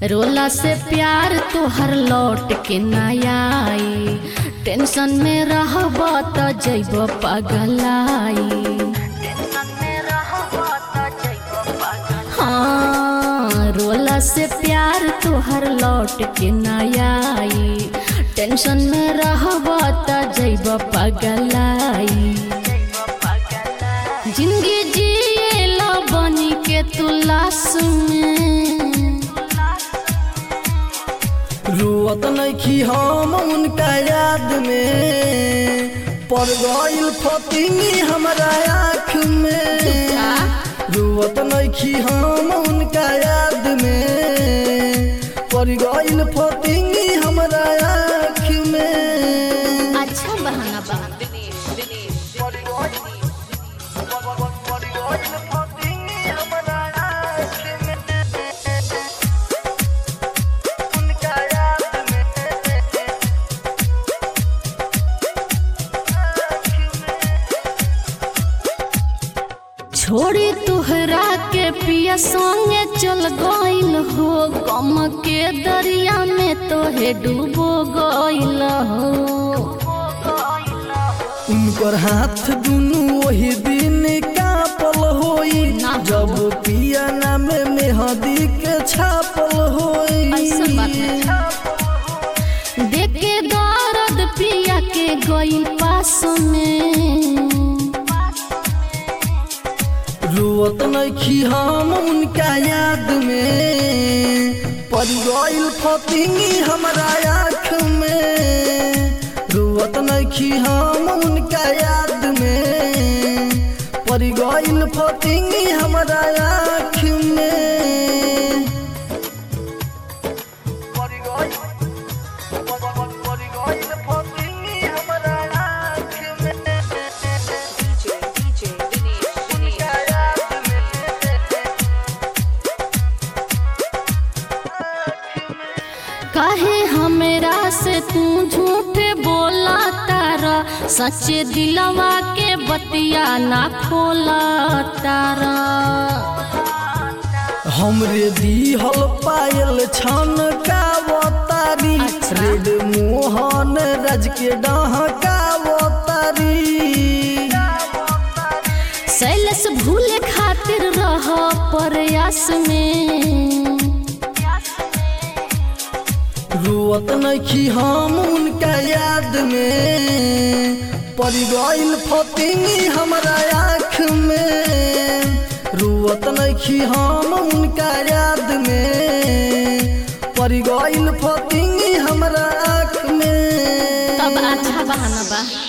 रोला से प्यार तोहर लौट के ना आई टेंशन में रहब त जैब पगलाई हाँ रोला से प्यार तोहर लौट के ना आई टेंशन में रहब त जैब पगलाई जिंदगी जिएला बनी के तू लाश में रुअत नइखी हम उनका याद में पड़ गइल फतिंगी हमरा आँख में रुअत नइखी हम उनका याद में पड़ गइल फतिंगी हमरा आँख में अच्छा बहाना बा छोड़ी तुहरा के पिया संगे चल गइल हो गम के दरिया में तोहे डूबो गइल हो उनकर हाथ दुनू वही दिन कापल होई ना। जब पिया नाम में हदी के छापल होई ऐसन बात नहीं। देख के दर्द पिया के गइल पास में रुअत नइखी हम उनका याद में पड़ गइल फतिंगी हमरा आँख में रुअत नइखी हम उनका याद में पड़ गइल फतिंगी हमरा आँख में DJ, DJ, Vinny, Vinny. काहे हमरा से तू झूठ बोला तारा सच्चे दिलवा के बतिया ना खोला तारा हमरे दीहल पायल छन कावतारी अच्छा। रेड मोहन राज के डहकावतारी शैलस भूले खातिर रह प्रयास में रुअत नइखी हम उनका याद में पड़ गइल फतिंगी हमरा आँख में रुअत नइखी हम उनका याद में पड़ गइल फतिंगी हमरा आँख में तब अच्छा बहाना बा